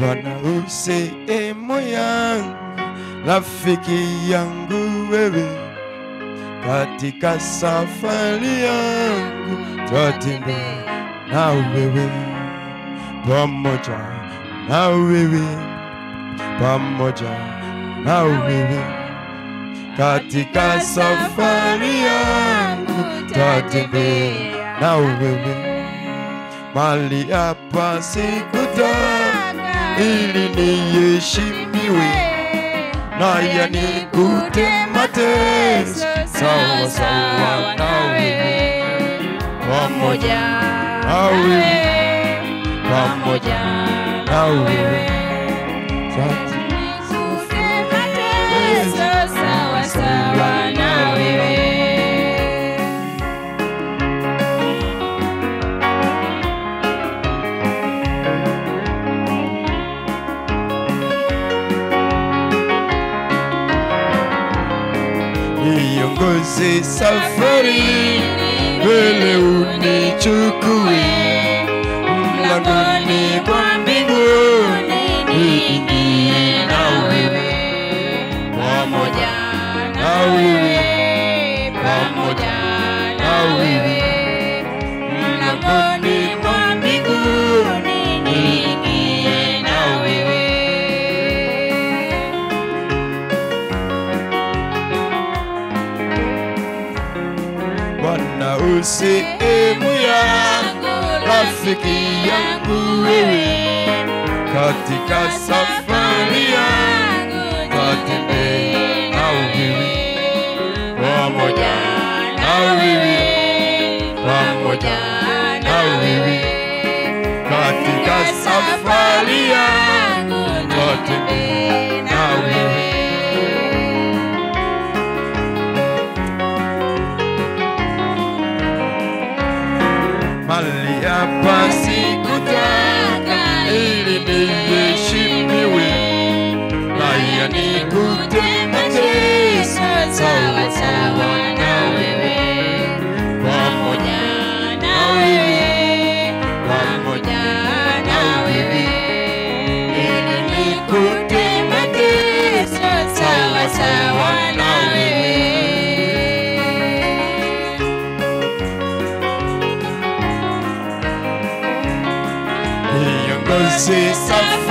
Bwana usehemu yangu, rafiki yangu wewe, katika safari yangu twatembea na wewe, pamoja na wewe, pamoja na wewe, katika safari yangu twatembea na wewe, mali hapa sikutaka ili niheshimiwe na yanikute mateso sawa sawa na wewe, pamoja na wewe, pamoja na wewe. Sasa sawa sawa na wewe niongoze safari mbele, unichukue mlangoni kwa mbinguni, niingie na wewe, pamoja na wewe, pamoja na wewe, mlangoni mwa mbinguni, niingie na wewe. Bwana usehemu yangu, rafiki yangu wewe, katika safari yangu twatembea na wewe, pamoja na wewe, pamoja na wewe, katika safari yangu twatembea na wewe. mali hapa sikutaka ili niheshimiwe na yanikute mateso sawa sawa na wewe, pamoja na wewe, pamoja na wewe, ili nikute mateso sawa sawa na wewe. niongoze safari